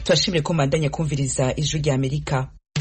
turashimire ko mbandanya kumviriza ijwi rya amerika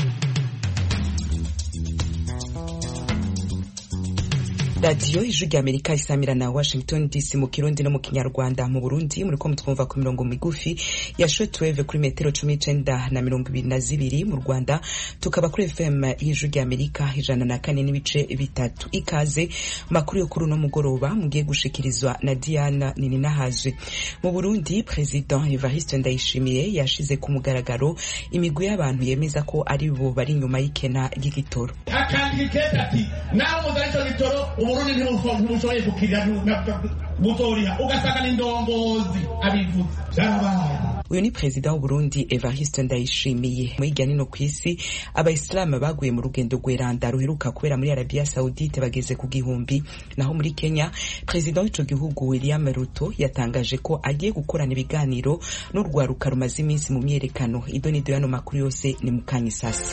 radiyo ijwi rya amerika isamira na washington dc mu kirundi no mu kinyarwanda mu burundi muriko mutwumva ku mirongo migufi ya shortwave kuri metero cumi n'icenda na mirongo ibiri na zibiri mu rwanda tukaba kuri fm y'ijwi rya amerika ijana na kane n'ibice bitatu ikaze makuru yo kuri uno mugoroba mugiye gushikirizwa na diana nininahazwe mu burundi president evariste ndayishimiye yashize ku mugaragaro imigwi y'abantu yemeza ko ari bo bari inyuma y'ikena ry'igitoro akandika ati nawe muzana ico gitoro uburundi ntibushoboye gukirira butoriha ugasanga ni indongozi abivuze vyarabaye uyu ni perezida w'uburundi evariste ndayishimiye mu hirya nino ku isi abayisilamu baguye mu rugendo rweranda ruheruka kubera muri arabiya saudite bageze ku gihumbi naho muri kenya perezida w'ico gihugu william ruto yatangaje ko agiye gukorana ibiganiro n'urwaruka rumaze iminsi mu myerekano ido n'ido y'ano makuru yose ni mu kanya isasi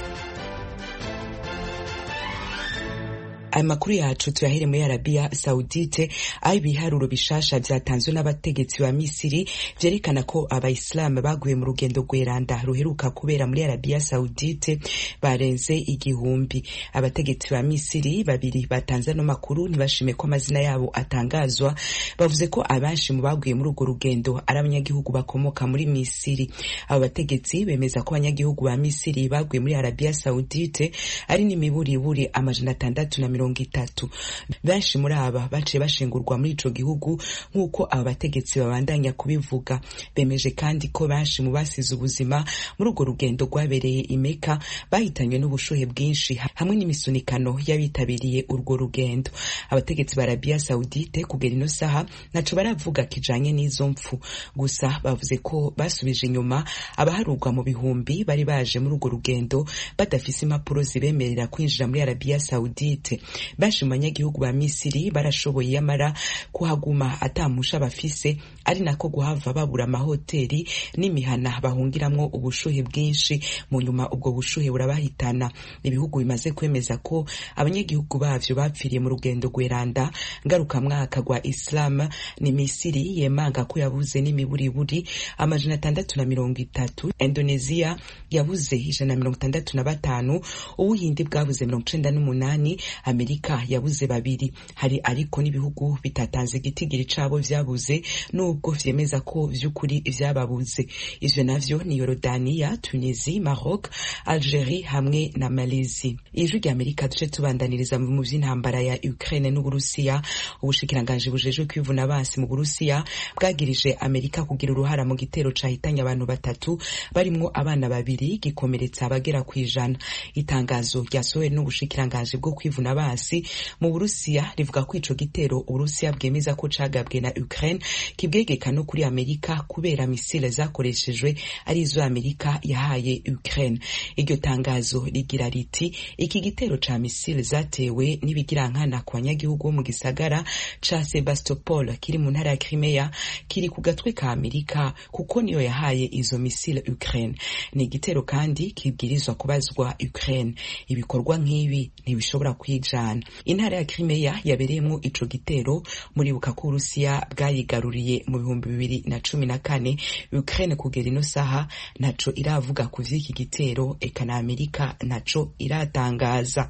aya makuru yacu tuyahere muri arabiya saudite aho ibiharuro bishasha vyatanzwe n'abategetsi ba misiri vyerekana ko abayisilamu baguye mu rugendo rweranda ruheruka kubera muri arabiya saudite barenze igihumbi abategetsi ba misiri babiri batanze ano makuru ntibashime ko amazina yabo atangazwa bavuze ko abenshi mu baguye muri urwo rugendo ari abanyagihugu bakomoka muri misiri abo bategetsi bemeza ko abanyagihugu ba misiri baguye muri arabiya saudite ari n'imiburiburi amajana atandatu na mirongo mirongo itatu benshi muri aba baciye bashingurwa muri ico gihugu nk'uko aba bategetsi babandanya kubivuga bemeje kandi ko benshi mu basize ubuzima muri urwo rugendo rwabereye imeka bahitanywe n'ubushuhe bwinshi hamwe n'imisunikano y'abitabiriye urwo rugendo abategetsi ba arabiya saudite kugera ino saha ntaco baravuga kijanye n'izo mpfu gusa bavuze ko basubije inyuma abaharurwa mu bihumbi bari baje muri urwo rugendo badafise impapuro zibemerera kwinjira muri arabiya saudite benshi mu banyagihugu ba misiri barashoboye yamara kuhaguma atamusha bafise ari nako guhava babura amahoteli n'imihana bahungiramwo ubushuhe bwinshi mu nyuma ubwo bushuhe burabahitana ibihugu bimaze kwemeza ko abanyagihugu bavyo bapfiriye mu rugendo rweranda ngarukamwaka rwa islam ni misiri yemanga ko yabuze n'imiburiburi amajana atandatu na mirongo itatu indonesia yabuze ijana na mirongo itandatu na batanu ubuhindi bwabuze mirongo icenda n'umunani amerika yabuze babiri hari ariko n'ibihugu bitatanze igitigiri cabo vyabuze nubwo vyemeza ko vy'ukuri vyababuze ivyo navyo ni yorodaniya tunisi maroc algerie hamwe na malezi ijwi rya amerika duce tubandaniriza mu vy'intambara ya ukraine n'uburusiya ubushikiranganji bujejwe kwivuna basi mu burusiya bwagirije amerika kugira uruhara mu gitero cahitanye abantu batatu barimwo abana babiri gikomeretsa abagera kw'ijana itangazo ryasohowe n'ubushikiranganji bwo kwivuna basi mu burusiya rivuga ko ico gitero uburusiya bwemeza ko cagabwe na ukraine kibwegeka no kuri amerika kubera misile zakoreshejwe ari izo amerika yahaye ukraine iryo tangazo rigira riti iki gitero ca misile zatewe n'ibigirankana ku banyagihugu bo mu gisagara ca sebastopol kiri mu ntara ya crimea kiri ku gatwe ka amerika kuko niyo yahaye izo misile ukraine ni igitero kandi kibwirizwa kubazwa ukraine ibikorwa nk'ibi ntibishobora kwijana intara ya Crimea yabereyemwo ico gitero muribuka ko Urusiya bwayigaruriye mu bihumbi bibiri na cumi na kane Ukraine kugera ino saha ntaco iravuga ku vy'iki gitero eka na Amerika ntaco iratangaza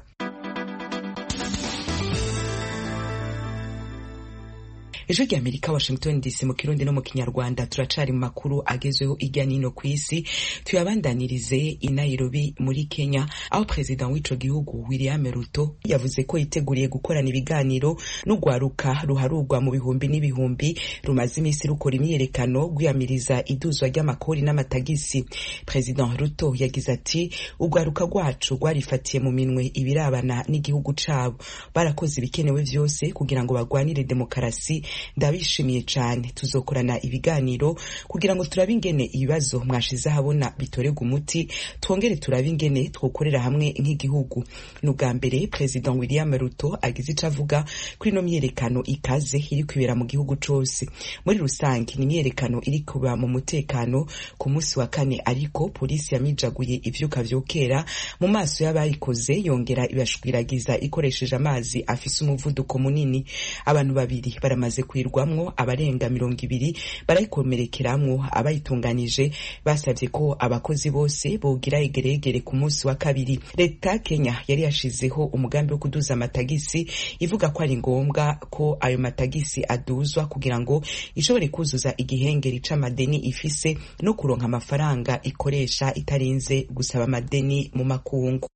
ejo rya amerika washington dc mu kirundi no mu kinyarwanda turacari mu makuru agezweho irya nino ku isi tuyabandanirize i nairobi muri kenya aho perezida w'ico gihugu william ruto yavuze ko yiteguriye gukorana ibiganiro n'urwaruka ruharurwa mu bihumbi n'ibihumbi rumaze iminsi rukora imyiyerekano rwiyamiriza iduzwa ry'amakori n'amatagisi perezida ruto yagize ati urwaruka rwacu rwarifatiye mu minwe ibirabana n'igihugu cabo barakoze ibikenewe vyose kugira ngo bagwanire demokarasi ndabishimiye cyane tuzokorana ibiganiro kugira ngo turabe ingene ibibazo mwashize ahabona bitorerwa umuti twongere turabe ingene twokorera hamwe nk'igihugu ni ubwa mbere perezida william ruto agize ico avuga kuri ino myiyerekano ikaze iri kwibera mu gihugu cose muri rusange ni imyiyerekano iri kuba mu mutekano ku munsi wa kane ariko polisi yamijaguye ivyuka vyokera mu maso y'abayikoze yongera ibashwiragiza ikoresheje amazi afise umuvuduko munini abantu babiri baramaze kwirwamwo abarenga mirongo ibiri barayikomerekeramwo abayitunganije basavye ko abakozi bose bogira egeregere ku munsi wa kabiri leta ya kenya yari yashizeho umugambi wo kuduza amatagisi ivuga ko ari ngombwa ko ayo matagisi aduzwa kugira ngo ishobore kuzuza igihengeri c'amadeni ifise no kuronka amafaranga ikoresha itarinze gusaba amadeni mu makungu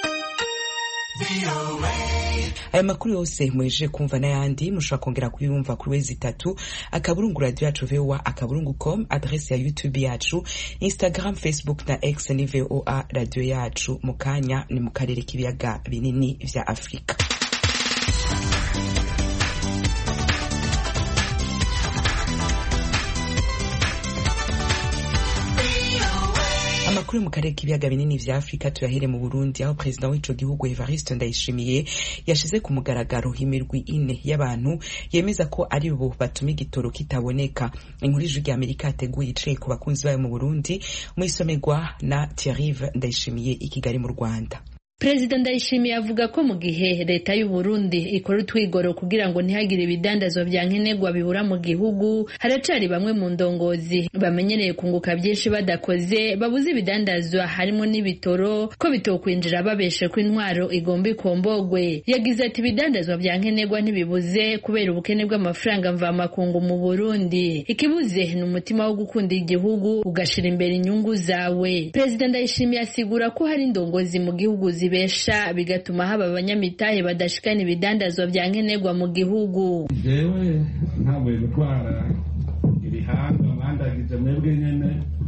aya makuru yose muhejeje kumva n'ayandi mushobora kongera kuyumva kuri wezi itatu akaburungu radio yacu voa akaburungu com adrese ya youtube yacu instagram facebook na x ni voa radio yacu mu kanya ni mu karere k'ibiyaga binini vya afurika amakuru mu karere k'ibiyaga binini vya afurika tuyahere mu burundi aho perezida w'ico gihugu evariste ndayishimiye yashize ku mugaragaro imirwi ine y'abantu yemeza ko ari bo batuma igitoro kitaboneka inkuru ijwi rya amerika yateguye icaye ku bakunzi bayo mu burundi mwisomerwa na thierrive ndayishimiye i kigali mu rwanda perezida ndayishimiye avuga ko mu gihe leta y'u Burundi ikora utwigoro kugira ngo ntihagire ibidandazwa vya nkenerwa bibura mu gihugu haracari bamwe mu ndongozi bamenyereye kunguka byinshi badakoze babuze ibidandazwa harimo n'ibitoro ko bitokwinjira babeshe ko intwaro igomba ikombogwe yagize ati ibidandazwa vya nkenerwa ntibibuze kubera ubukene bw'amafaranga mvamakungu mu Burundi ikibuze ni umutima wo gukunda igihugu ugashira imbere inyungu zawe perezida ndayishimiye asigura ko hari indongozi mu gihugu zibesha bigatuma haba abanyamitahe badashikana ibidandazwa vya nkenerwa mu gihugu jewe ntabwo gutwara ibihanga mwandagije mwebwe nyene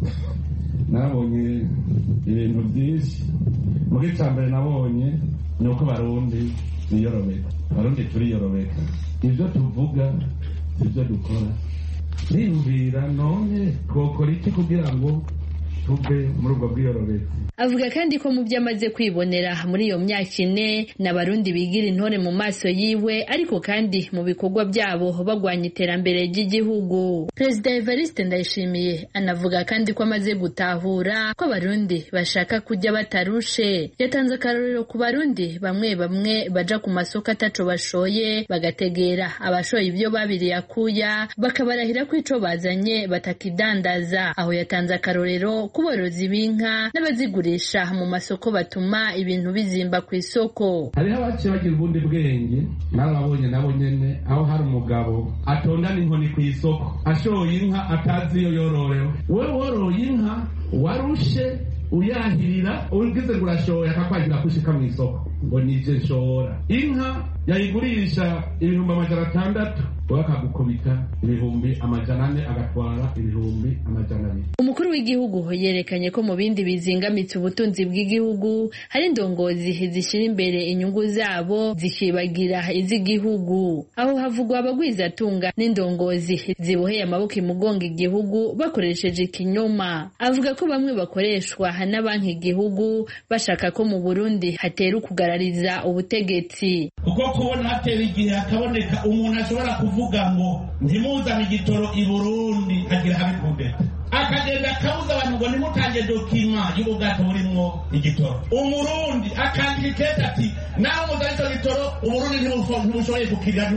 nabonye ibintu byinshi muri cya mbere nabonye ni uko barundi biyorobeka barundi turiyorobeka ibyo tuvuga ibyo dukora niyumvira none twokora iki kugira ngo tuve muri ubwo bwiyorobeka avuga kandi ko mu byo amaze kwibonera muri iyo myaka ine n'abarundi bigira intore mu maso yiwe ariko kandi mu bikorwa byabo bagwanya iterambere ry'igihugu perezida evariste ndayishimiye anavuga kandi ko amaze gutahura ko abarundi bashaka kujya batarushe yatanze akarorero ku barundi bamwe bamwe baja ku masoko ataco bashoye bagategera abashoye ibyo babiriye akuya bakabarahira ko ico bazanye batakidandaza aho yatanze akarorero ku borozi b'inka n'abazigura mu masoko batuma ibintu bizimba ku isoko hariho abaciye bagira ubundi bwenge narababonye nabo nyene aho hari umugabo atondana inkoni ku isoko ashoye inka atazi iyo yororewe we woroye inka warushe uyahirira ugize ngo urashoye akakwagira kushika mu isoko ngo nije nshora inka yayigurisha ibihumbi amajana atandatu we akagukubita ibihumbi amajana ane agatwara ibihumbi amajana abiri umukuru w'igihugu yerekanye ko mu bindi bizingamitse ubutunzi bw'igihugu hari indongozi zishyira imbere inyungu zabo zikibagira iz'igihugu aho havugwa abagwizatunga n'indongozi ziboheye amaboko imugonga igihugu bakoresheje ikinyoma avuga ko bamwe bakoreshwa na banki igihugu bashaka ko mu burundi hatera ukugarariza ubutegetsi kuko kubona hatera igihe hakaboneka umuntu ashobora kuvuga ngo ntimuzane igitoro i burundi agira habe kudeta akagenda akabuza abantu ngo nimutange dokima y'ubwato burimwo igitoro umurundi akandika ikete ati nawe muzana ico gitoro uburundi ntibushoboye kukirira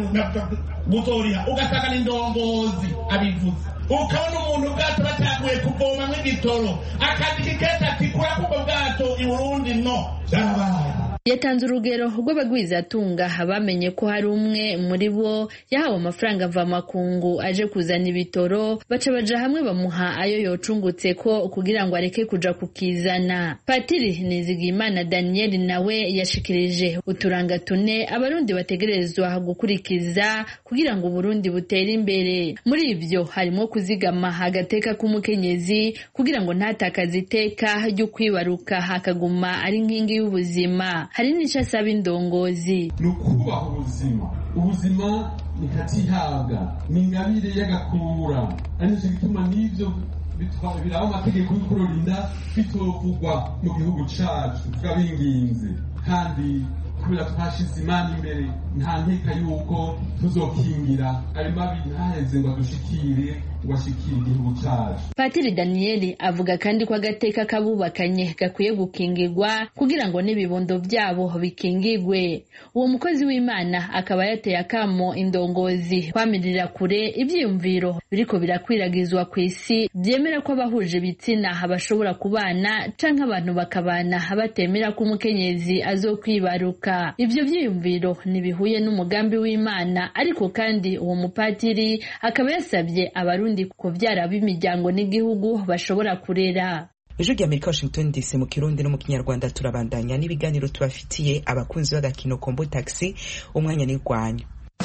butoriha ugasanga n'indongozi abivuze ukabona umuntu ubwato bataguye kuvomamwo igitoro akandika ikete ati kurako ubwo bwato i burundi no vyarabaye yatanze urugero rw'abagwizatunga bamenye ko hari umwe muri bo yahawe amafaranga mvamakungu aje kuzana ibitoro baca baja hamwe bamuha ayo yocungutse ko kugira ngo areke kuja kukizana patiri nizigimana daniel nawe yashikirije uturanga tune abarundi bategerezwa gukurikiza kugira ngo uburundi butere imbere muri ibyo harimo kuzigama agateka k'umukenyezi kugira ngo ntatakaze iteka ryo kwibaruka hakaguma ari nkingi y'ubuzima hari n'icyo asaba indongozi ni ukubaha ubuzima ubuzima nikatihabwa ni ingabire y'agakura ari nicyo gituma n'ibyo biraba amategeko yo kurorinda bitovugwa mu gihugu cacu twabinginze kandi kubera twashize imana imbere nta nkeka yuko tuzokingira ayo mabi ntaheze ngo adushikire ngo ashikire igihugu cacu patiri daniyeli avuga kandi ko agateka k'abubakanye gakwiye gukingirwa kugira ngo n'ibibondo byabo bikingirwe uwo mukozi w'imana akaba yateye akamo indongozi kwamirira kure ibyiyumviro biriko birakwiragizwa ku isi byemera ko abahuje ibitsina bashobora kubana canke abantu bakabana batemera ko umukenyezi azokwibaruka ivyo vyiyumviro ntibihuye n'umugambi w'imana ariko kandi uwo mupatiri akaba yasabye abarundi kuvyara b'imiryango n'igihugu bashobora kurera ejo rya amerika washington dc mu kirundi no mu kinyarwanda turabandanya n'ibiganiro tubafitiye abakunzi b'agakino kombo taxi umwanya n'irwanya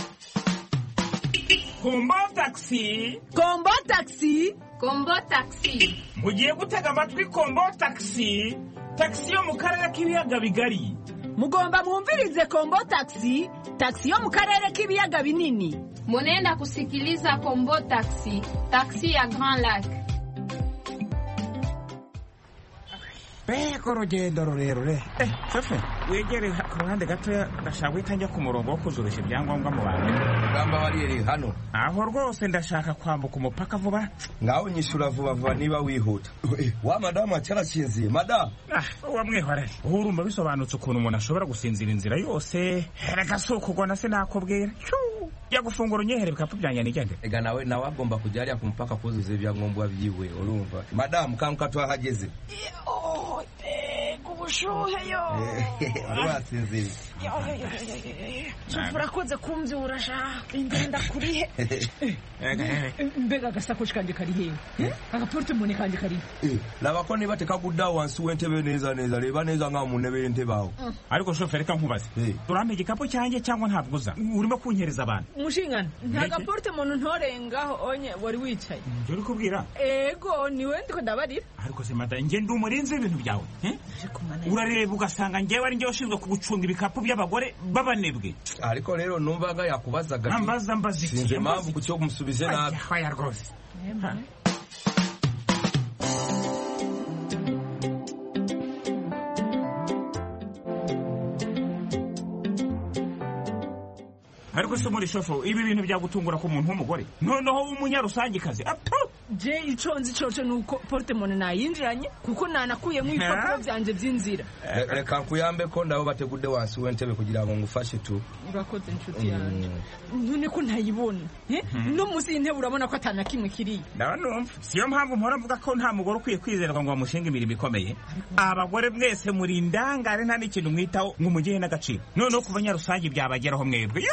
kombo taxi kombo taxi kombo taxi mugiye gutega amatwi kombo taxi taxi yo mu karere k'ibiyaga bigari mugomba mwumvirize kombo taxi taxi yo mu karere k'ibiyaga binini munenda kusikiliza kombo taxi taxi ya grand lac mbega urugendo rurerure shofe wegere ku ruhande gatoya ndashaka guhita njya ku murongo wo kuzurisha ibyangombwa mu bantu ugamba wariyeri hano aho rwose ndashaka kwambuka umupaka vuba ngaho nyishura vuba vuba niba wihuta wa madamu acyarasinziye madamu uwa mwihorere ubu urumva bisobanutse ukuntu umuntu ashobora gusinzira inzira yose reka si ukugona sinakubwira jya gufungura unyehere ibikapu byanjye nigende ega nawe nawe agomba kujya hariya ku mupaka kuzuza ibyangombwa byiwe urumva madamu kanguka tuhahageze ubushuhe yo wari wasinziriye urakoze kumbyura sha ingenda kurihe mbega agasakoshi kanjye kari hehe agaportemone kanjye kari laba ko niba tekaguddawo wansi w'entebe neza neza reba neza nkaho mu ntebe y'entebe aho ariko shofe reka nkubaze urampa igikapu cyanjye cyangwa ntabwo uza urimo kunyereza abantu mushingana nta gaportemone ntorengaho onye wari wicaye ibyo uri kubwira ego niwe ndiko ndabarira ariko se mada njye ndi umurinzi w'ibintu byawe urareba ugasanga njyewe ari njye ushinzwe kugucunga ibikapu by'abagore b'abanebwe ariko rero numvaga yakubazaga mbaza mbaza iki sinzi impamvu ku cyo kumusubize nabi haya rwose ariko se muri shofo ibi bintu byagutungura ku muntu w'umugore noneho w'umunyarusangikazi je ico nzi coco nuko portemone nayinjiranye kuko nanakuyemo ibipapuro vyanje vy'inzira reka nkuyambe ko ndabo bategudde wansi w'entebe kugira ngo ngufashe tu urakoze inshuti yanjye none ko ntayibona no munsi y'intebe urabona ko atana kimwe kiriya ndaba numva siyo mpamvu mpora mvuga ko nta mugore ukwiye kwizerwa ngo bamushinga imirimo ikomeye abagore mwese muri indangare nta n'ikintu mwitaho ngo umugihe n'agaciro noneho kuva nyarusange byabageraho mwebwe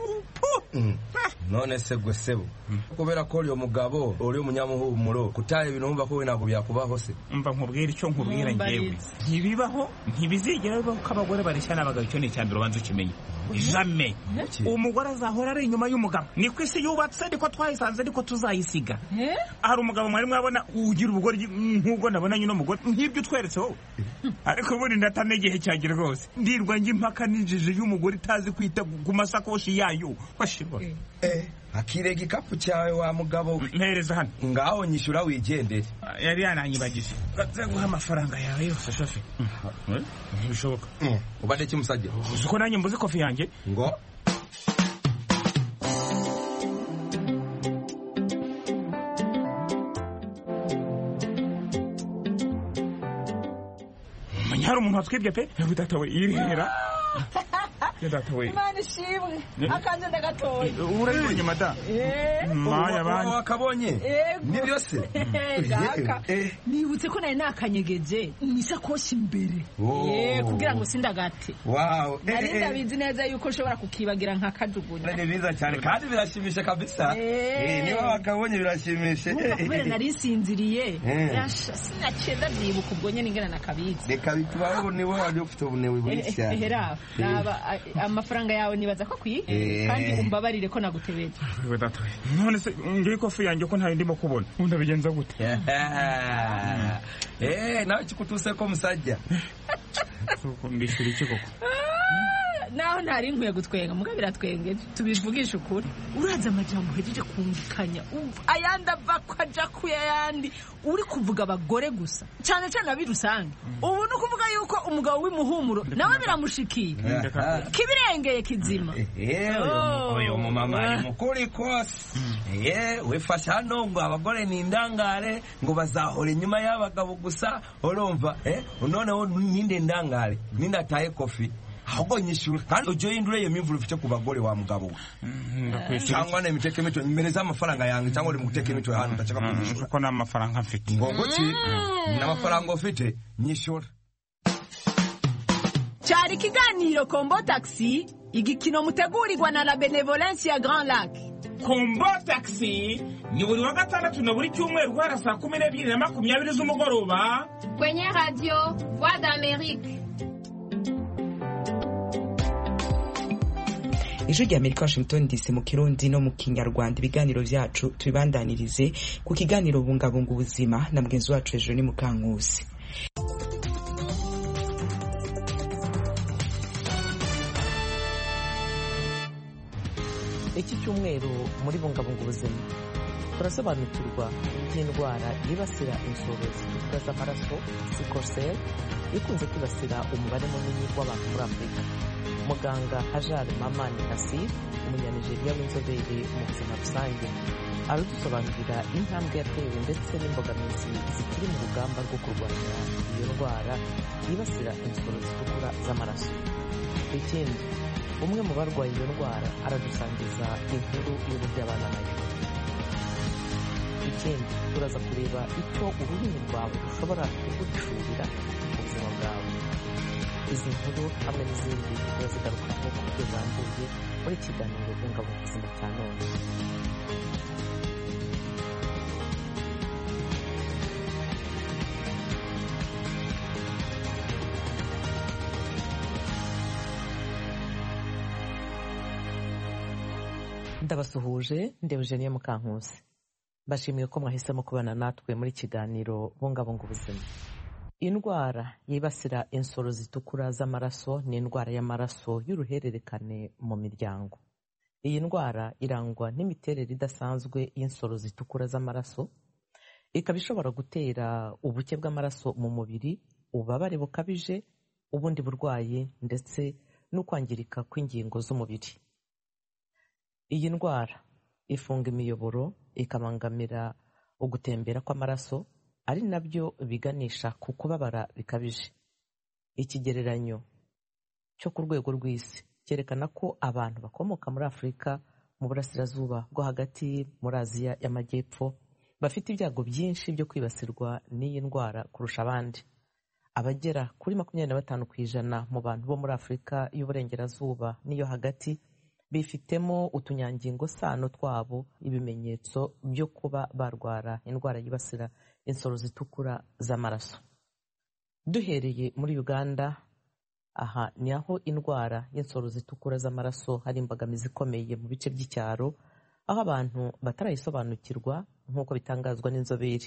none se gwe sebo kubera ko uriyo mugabo uri umunyamuhumuro kutaha ibintu wumva ko we ntabwo byakubaho se mva nkubwira icyo nkubwira ngewe ntibibaho ntibizigera bibaho ko abagore bareshya n'abagabo icyo ni icyambere ubanza ukimenye jame umugore azahora ari inyuma y'umugabo niko isi yubatse niko twayisanze niko tuzayisiga hari umugabo mwari mwabona ugira ubugore nk'ubwo nabona nyine umugore nk'ibyo utweretse wowe ariko ubundi ndatana igihe cyanjye rwose ndirwa njye impaka n'injiji y'umugore itazi kwita ku masakoshi yayo washibona akire igikapu cyawe wa mugabo mpereza hano ngaho nyishyura wigendere yari yananyibagije gaze guha amafaranga yawe yose shofe ntibishoboka ubade kimusajya uzi ko nanjye mbuze kofi yanjye ngo umenya hari umuntu watwibye pe data we irihera data we imana ishimwe akanje ndagatoye urabibonye mada maya bani wakabonye nibyo se gaka nibutse ko nari nakanyegeje mwisakoshi imbere kugira ngo sindagate wow nari ndabizi neza yuko ushobora kukibagira nka kajugunya ni biza cyane kandi birashimisha kabisa niba wakabonye birashimisha kubera nari nsinziriye sinaciye ndabyibuka ubwo nyine ingana nakabizi reka bitubaho niwe wari ufite ubunewe bwinshi cyane hera amafaranga yawe nibaza ko akwiye kandi umbabarire ko nagutebeje none se ngiye ikofi yanjye ko ntayo ndimo kubona ubundi abigenza gute nawe kikutuse ko musajya mbishyura iki koko naho ntari nkwiye gutwenga muga biratwengeje tubivugisha ukuri uraza amajambo uhejeje kumvikanya umva ayandi ava ko aja ku yayandi uri kuvuga abagore gusa cyane cyane abi rusange ubu ni ukuvuga yuko umugabo w'imuhumuro nawe biramushikiye kibirengeye kizima uyu mumama ari mukuri kose ye wifashe hano ngo abagore ni indangare ngo bazahora inyuma y'abagabo gusa urumva eh noneho ninde ndangare ninde ataye kofi ahubwo nyishyura kandi ujye uhindura iyo mimvura ufite ku bagore wa mugabo we cyangwa na imiteke mitwe mmereza amafaranga yanjye cyangwa uri mu guteka imitwe hano udashaka kunyishyura kuko nta mafaranga mfite ngo guki n'amafaranga ufite nyishyura cyari ikiganiro kombo taxi igikino mutegurirwa na la benevolence ya grand lac kombo taxi ni buri wa gatandatu na buri cyumweru guhera saa kumi n'ebyiri na makumyabiri z'umugoroba kwenye radio voix d'amerique ijwi rya amerika washington dc mu kirundi no mu kinyarwanda ibiganiro byacu tubibandanirize ku kiganiro bungabunga ubuzima na mugenzi wacu hejuru ni mukankusi iki cyumweru muri bungabunga ubuzima turasobanukirwa by'indwara yibasira insoro zitukura z'amaraso sikosel ikunze kwibasira umubare munini w'abantu muri afurika muganga hajar mamani nasir umunyanigeriya w'inzobere mu buzima rusange aradusobanurira intambwe yatewe ndetse n'imbogamizi zikiri mu rugamba rwo kurwanya iyo ndwara yibasira insoro zitukura z'amaraso ikindi umwe mu barwaye iyo ndwara aradusangiza inkuru y'uburyo abana nayo ikindi turaza kureba icyo ururimi rwawe rushobora kugucurira mu buzima bwawe izi nkuru hamwe n'izindi turazigarukaho ku buryo burambuye muri kiganiro bungabunga ubuzima cya none ndabasuhuje ndi Eugenie Mukankusi mbashimiye ko mwahisemo kubana natwe muri kiganiro bungabunga ubuzima indwara yibasira insoro zitukura z'amaraso ni indwara y'amaraso y'uruhererekane mu miryango iyi ndwara irangwa n'imiterere idasanzwe y'insoro zitukura z'amaraso ikaba ishobora gutera ubuke bw'amaraso mu mubiri ububabare bukabije ubundi burwayi ndetse no kwangirika kw'ingingo z'umubiri iyi ndwara ifunga imiyoboro ikabangamira ugutembera kw'amaraso ari nabyo biganisha ku kubabara bikabije ikigereranyo cyo ku rwego rw'isi cyerekana ko abantu bakomoka muri afurika mu burasirazuba bwo hagati muri aziya y'amajyepfo bafite ibyago byinshi byo kwibasirwa n'iyi ndwara kurusha abandi abagera kuri makumyabiri na batanu ku ijana mu bantu bo muri afurika y'uburengerazuba n'iyo hagati bifitemo utunyangingo sano twabo ibimenyetso byo kuba barwara indwara yibasira insoro zitukura z'amaraso duhereye muri uganda aha ni aho indwara y'insoro zitukura z'amaraso hari imbogamizi ikomeye mu bice by'icyaro aho abantu batarayisobanukirwa nk'uko bitangazwa n'inzobere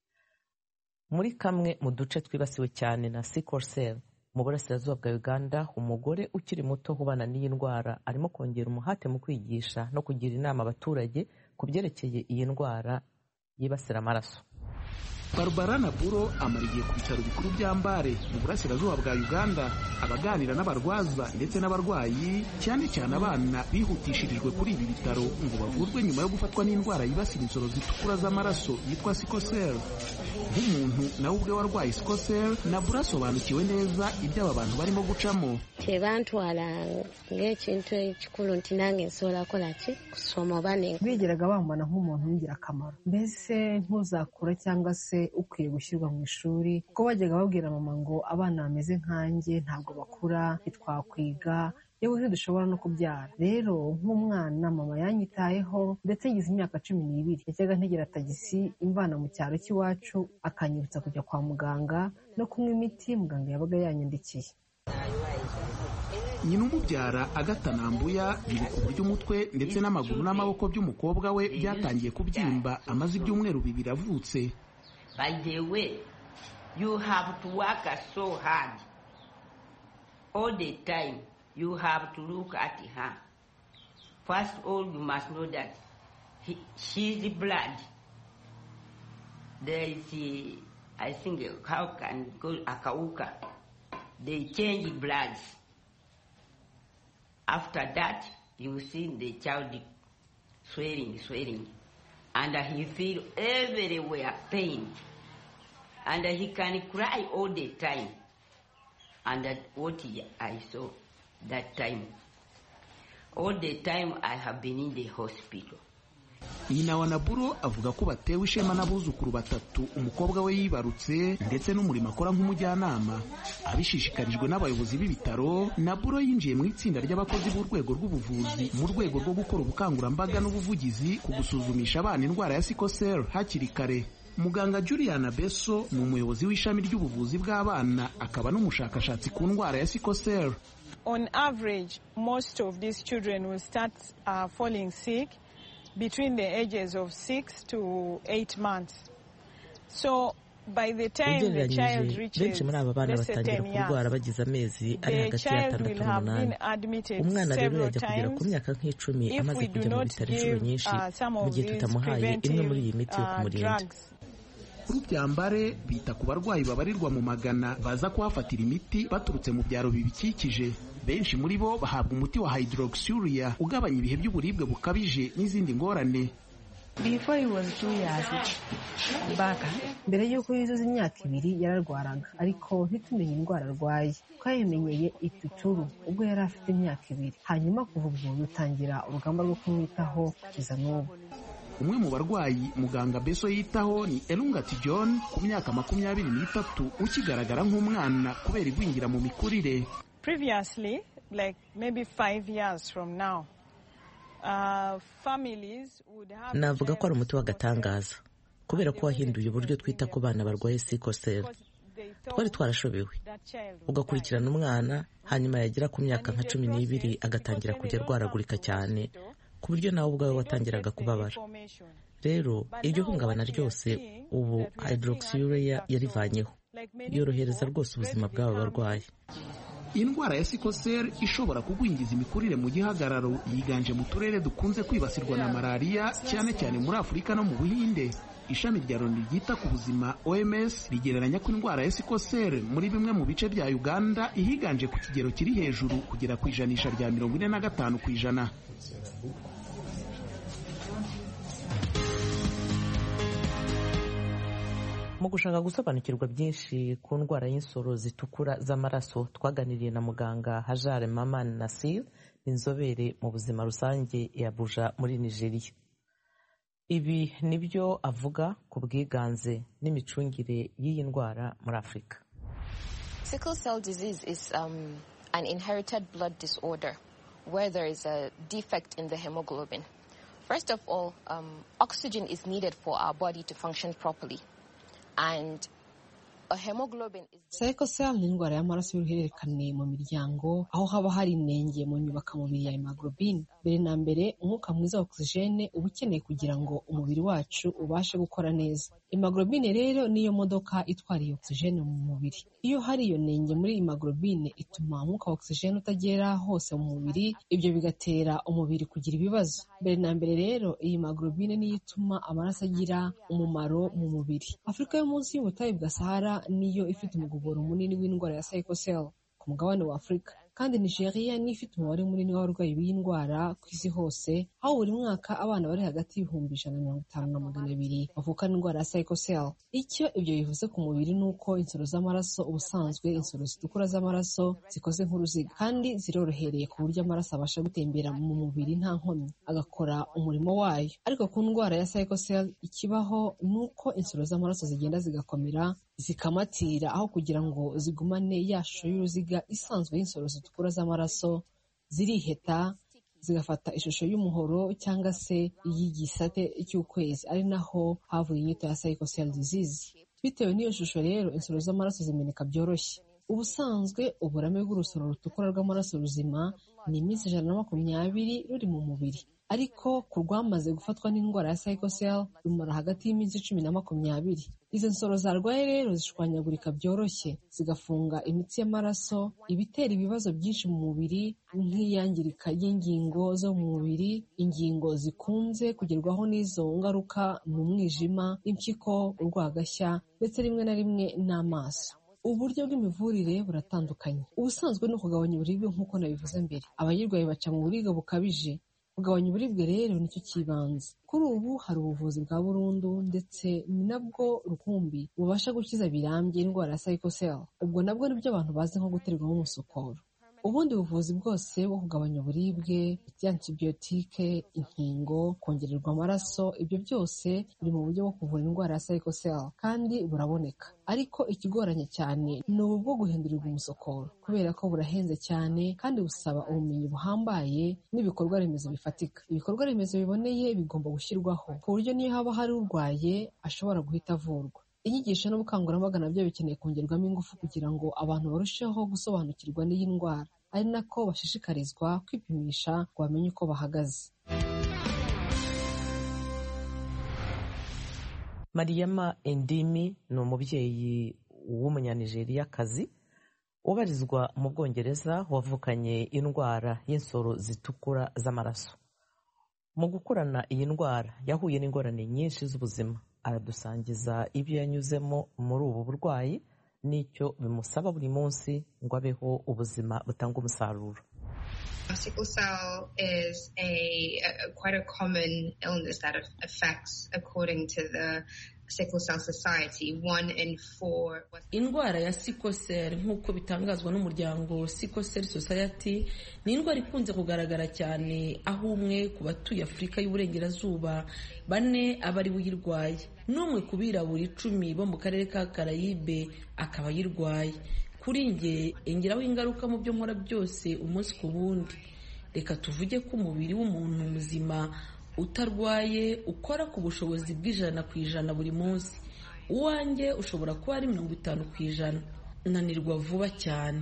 muri kamwe mu duce twibasiwe cyane na sickle mu burasirazuba bwa uganda umugore ukiri muto ubana n'iyi ndwara arimo kongera umuhate mu kwigisha no kugira inama abaturage ku byerekeye iyi ndwara yibasira amaraso barbara naburo amara igihe ku bitaro bikuru bya mbare mu burasirazuba bwa uganda abaganira n'abarwaza ndetse n'abarwayi cyane cyane abana bihutishirijwe kuri ibi bitaro ngo bavurwe nyuma yo gufatwa n'indwara yibasira insoro zitukura z'amaraso yitwa sikosel nk'umuntu nawe ubwe warwaye sikosel naburo asobanukiwe neza ibyo aba bantu barimo gucamo tebantwala ng'ekintu ekikulu nti nange nsobola kukola ki kusoma oba bigeraga bambona nk'umuntu w'ingirakamaro mbese ntuzakura cyangwa se ukwiye gushyirwa mu ishuri kuko bajyaga babwira mama ngo abana bameze nkanjye ntabwo bakura ntitwakwiga yewe ntidushobora no kubyara rero nk'umwana mama yanyitayeho ndetse ngize imyaka cumi n'ibiri yajyaga ntegera tagisi imvana mu cyaro cy'iwacu akanyibutsa kujya kwa muganga no kunywa imiti muganga yabaga yanyandikiye nyina umubyara agatanambuya yibuka uburyo umutwe ndetse n'amaguru n'amaboko by'umukobwa we byatangiye kubyimba amaze ibyumweru bibiri avutse By the way, you have to work so hard all the time you have to look at her. First of all, you must know that he, she's blood. There is, uh, I think, how can go akauka. They change bloods. After that, you see the child swelling, swelling, and he feel everywhere pain, and he can cry all the time. And that what I saw that time. All the time I have been in the hospital. nyina wa naburo avuga ko batewe ishema n'abuzukuru batatu umukobwa we yibarutse ndetse n'umurimo akora nk'umujyanama abishishikarijwe n'abayobozi b'ibitaro naburo yinjiye mu itsinda ry'abakozi b'urwego rw'ubuvuzi mu rwego rwo gukora ubukangurambaga n'ubuvugizi ku gusuzumisha abana indwara ya sikosel hakiri kare muganga juliana beso ni umuyobozi w'ishami ry'ubuvuzi bw'abana akaba n'umushakashatsi ku ndwara ya sikosel On average, most of these children will start uh, falling sick between the ages of six to eight months. So by the time the child ugereranyije reaches benshi muri aba bana let's say batangira 10 years, kurwara bagize amezi ari the hagati child y'atandatu will have n'umunani been admitted umwana rero several yajya kugera ku times. myaka nk'icumi If amaze we do kujya mu not bitaro inshuro give, nyinshi uh, some mu of gihe these tutamuhaye imwe muri iyi preventive, miti yo uh, kumurinda drugs. rubyambare bita ku barwayi babarirwa mu magana baza kuhafatira imiti baturutse mu byaro bibikikije benshi muri bo bahabwa umuti wa hydroxyuria ugabanya ibihe by'uburibwe bukabije n'izindi ngorane Before he was two years back, mbere y'uko yuzuza imyaka ibiri yararwaraga ariko ntitumenye indwara arwaye twayimenyeye ituturu ubwo yari afite imyaka ibiri hanyuma kuva ubwo dutangira urugamba rwo kumwitaho kugeza n'ubu umwe mu barwayi muganga beso yitaho ni elungati john ku myaka makumyabiri n'itatu ukigaragara nk'umwana kubera igwingira mu mikurire Previously, like maybe five years from now, uh, families would have navuga ko ari umuti w'agatangaza kubera ko wahinduye uburyo twita ku bana barwaye sikoseri twari twarashobewe ugakurikirana umwana hanyuma yagera ku myaka nka cumi n'ibiri agatangira kujya arwaragurika cyane ku buryo nawe ubwawe watangiraga kubabara rero iryo hungabana ryose ubu hydroxyurea yarivanyeho yorohereza rwose ubuzima bw'aba barwayi indwara ya sikoseri ishobora kugwingiza imikurire mu gihagararo yiganje mu turere dukunze kwibasirwa na malariya cyane cyane muri afurika no mu buhinde ishami rya loni ryita ku buzima oms rigereranya ko indwara ya sikoseri muri bimwe mu bice bya uganda ihiganje ku kigero kiri hejuru kugera ku ijanisha rya mirongo ine na gatanu ku ijana mu gushaka gusobanukirwa byinshi ku ndwara y'insoro zitukura z'amaraso twaganiriye na muganga hajare maman nasir inzobere mu buzima rusange ya buja muri nigeria ibi ni byo avuga ku bwiganze n'imicungire y'iyi ndwara muri afurika Sickle cell disease is um, an inherited blood disorder where there is a defect in the hemoglobin. First of all, um, oxygen is needed for our body to function properly. And a hemoglobin is Sickle cell ni indwara y'amaraso y'uruhererekane mu miryango aho haba hari inenge mu nyubakamubiri ya hemoglobin mbere na mbere umwuka mwiza wa oxygene uba ukeneye kugira ngo umubiri wacu ubashe gukora neza hemoglobin rero niyo modoka itwara iyo oxygene mu mubiri iyo hari iyo nenge muri hemoglobin ituma umwuka wa oxygene utagera hose mu mubiri ibyo bigatera umubiri kugira ibibazo mbere na mbere rero iyi hemoglobin niyo ituma amaraso agira umumaro mu mubiri afurika yo munsi y'ubutayu bwa sahara niyo ifite umugogoro munini w'indwara ya sickle cell ku mugabane wa afurika kandi nigeria niyo ifite umubare munini w'abarwayi b'iyi ndwara ku isi hose aho buri mwaka abana bari hagati y'ibihumbi ijana na mirongo itanu na magana abiri bavukana indwara ya sickle cell icyo ibyo bivuze ku mubiri ni uko insoro z'amaraso ubusanzwe insoro zitukura z'amaraso zikoze nk'uruziga kandi zirorohereye ku buryo amaraso abasha gutembera mu mubiri nta nkomyi agakora umurimo wayo ariko ku ndwara ya sickle cell ikibaho ni uko insoro z'amaraso zigenda zigakomera zikamatira aho kugira ngo zigumane ya shusho y'uruziga isanzwe y'insoro zitukura z'amaraso ziriheta zigafata ishusho y'umuhoro cyangwa se iy'igisate cy'ukwezi ari naho havuye inyito ya sickle cell disease bitewe n'iyo shusho rero insoro z'amaraso zimeneka byoroshye ubusanzwe uburame bw'urusoro rutukura rw'amaraso ruzima ni iminsi ijana na makumyabiri ruri mu mubiri ariko ku rwamaze gufatwa n'indwara ya psychocell rumara hagati y'iminsi cumi na makumyabiri izo nsoro zarwaye rero zishwanyagurika byoroshye zigafunga imitsi y'amaraso ibitera ibibazo byinshi mu mubiri nk'iyangirika ry'ingingo zo mu mubiri ingingo zikunze kugerwaho n'izo ngaruka ni umwijima impyiko urwagashya ndetse rimwe na rimwe n'amaso uburyo bw'imivurire buratandukanye ubusanzwe ni ukugabanya uburibwe nk'uko nabivuze mbere abayirwaye baca mu buribwe bukabije kugabanya uburibwe rero nicyo cy'ibanze kuri ubu hari ubuvuzi bwa burundu ndetse ni nabwo rukumbi bubasha gukiza birambye indwara ya psychocell ubwo nabwo nibyo abantu bazi nko guterwamo umusokoro ubundi buvuzi bwose bwo kugabanya uburibwe antibiyotike inkingo kongererwa amaraso ibyo byose biri mu buryo bwo kuvura indwara ya psychocell kandi buraboneka ariko ikigoranye cyane ni ubu bwo guhindurirwa umusokoro kubera ko burahenze cyane kandi busaba ubumenyi buhambaye n'ibikorwa remezo bifatika ibikorwa remezo biboneye bigomba gushyirwaho ku buryo niyo haba hari urwaye ashobora guhita avurwa inyigisho n'ubukangurambaga nabyo bikeneye kongerwamo ingufu kugira ngo abantu barusheho gusobanukirwa n'iyi ndwara ari nako bashishikarizwa kwipimisha ngo bamenye uko bahagaze mariyama endimi ni umubyeyi w'umunyanijeriya-kazi ubarizwa mu bwongereza wavukanye indwara y'insoro zitukura z'amaraso mu gukurana iyi ndwara yahuye n'ingorane nyinshi z'ubuzima aradusangiza ibyo yanyuzemo muri ubu burwayi n'icyo bimusaba buri munsi ngo abeho ubuzima butanga umusaruro Sickle cell is a, a quite a common illness that affects, according to the Sickle Cell Society, one in four. indwara ya sikosel nk'uko bitangazwa n'umuryango sikosel society ni indwara ikunze kugaragara cyane aho umwe ku batuye afurika y'uburengerazuba bane aba ari we uyirwaye n'umwe ku birabura icumi bo mu karere ka karayibe akaba ayirwaye kuri njye ingiraho ingaruka mu byo nkora byose umunsi ku wundi reka tuvuge ko umubiri w'umuntu muzima utarwaye ukora ku bushobozi bw'ijana ku ijana buri munsi uwanjye ushobora kuba ari mirongo itanu ku ijana nanirwa vuba cyane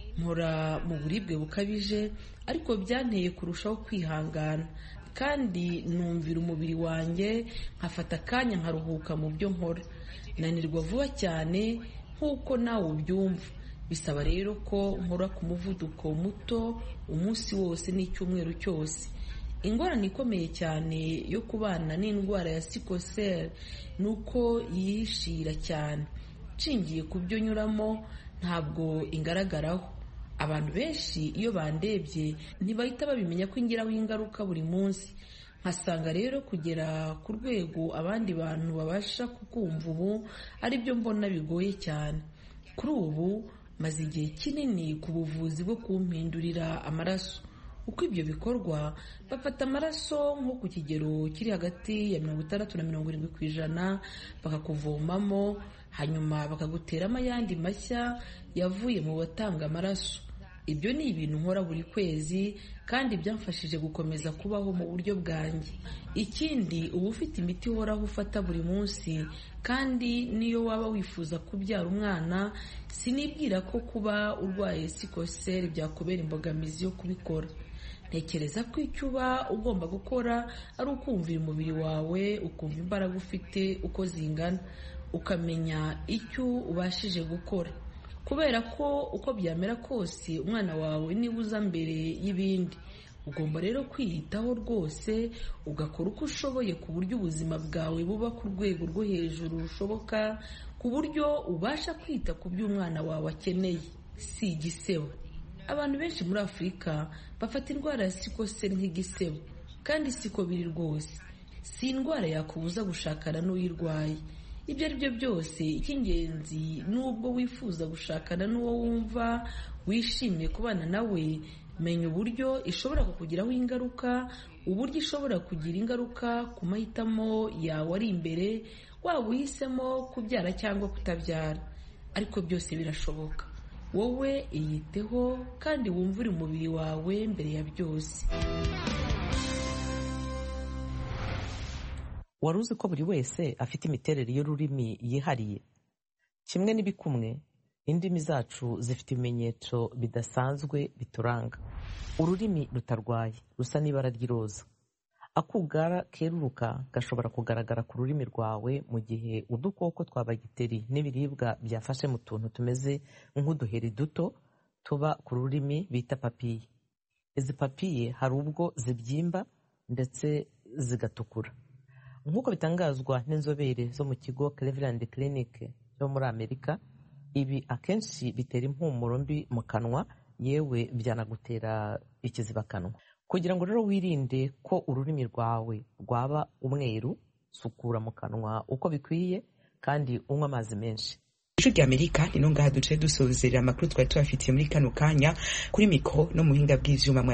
nkora mu buribwe bukabije ariko byanteye kurushaho kwihangana kandi numvira umubiri wanjye nkafata akanya nkaruhuka mu byo nkora nanirwa vuba cyane nk'uko nawe ubyumva bisaba rero ko nkora ku muvuduko muto umunsi wose n'icyumweru cyose ingorane ikomeye cyane yo kubana n'indwara ya sikosel ni uko yihishira cyane nshingiye ku byo nyuramo ntabwo ingaragaraho abantu benshi iyo bandebye ntibahita babimenya ko ingiraho ingaruka buri munsi nkasanga rero kugera ku rwego abandi bantu babasha kukumva ubu ari byo mbona bigoye cyane kuri ubu maze igihe kinini ku buvuzi bwo kumpindurira amaraso uko ibyo bikorwa bafata amaraso nko ku kigero kiri hagati ya mirongo itandatu na mirongo irindwi ku ijana bakakuvomamo hanyuma bakaguteramo ayandi mashya yavuye mu batanga amaraso ibyo ni ibintu nkora buri kwezi kandi byamfashije gukomeza kubaho mu buryo bwanjye ikindi uba ufite imiti ihoraho ufata buri munsi kandi niyo waba wifuza kubyara umwana sinibwira ko kuba urwaye sikoseri byakubera imbogamizi yo kubikora ntekereza ko icyo uba ugomba gukora ari ukumvira umubiri wawe ukumva imbaraga ufite uko zingana ukamenya icyo ubashije gukora kubera ko uko byamera kose umwana wawe niba uza mbere y'ibindi ugomba rero kwiyitaho rwose ugakora uko ushoboye ku buryo ubuzima bwawe buba ku rwego rwo hejuru rushoboka ku buryo ubasha kwita ku byo umwana wawe akeneye si igisebo abantu benshi muri afurika bafata indwara ya sikoseri nk'igisebo kandi siko biri rwose si indwara yakubuza gushakana n'uyirwaye ibyo ari byo byose icy'ingenzi n'ubwo wifuza gushakana n'uwo wumva wishimiye kubana nawe menya uburyo ishobora kukugiraho ingaruka uburyo ishobora kugira ingaruka ku mahitamo yawe ari imbere waba uhisemo kubyara cyangwa kutabyara ariko byose birashoboka wowe iyiteho kandi wumvire umubiri wawe mbere ya byose wari uzi ko buri wese afite imiterere y'ururimi yihariye kimwe n'ibikumwe indimi zacu zifite ibimenyetso bidasanzwe bituranga ururimi rutarwaye rusa n'ibara ry'iroza akugara keruruka gashobora kugaragara ku rurimi rwawe mu gihe udukoko twa bagiteri n'ibiribwa byafashe mu tuntu tumeze nk'uduheri duto tuba ku rurimi bita papiye izi papiye hari ubwo zibyimba ndetse zigatukura nk'uko bitangazwa n'inzobere zo mu kigo Cleveland Clinic cyo muri Amerika ibi akenshi bitera impumuro mbi mu kanwa yewe byanagutera ikizibakanwa kugira ngo rero wirinde ko ururimi rwawe rwaba umweru sukura mu kanwa uko bikwiye kandi unywa amazi menshi ijwi rya amerika ni no ngaha duce dusozerera amakuru twari tubafitiye muri kano kanya kuri mikoro no muhinga bw'ivyuma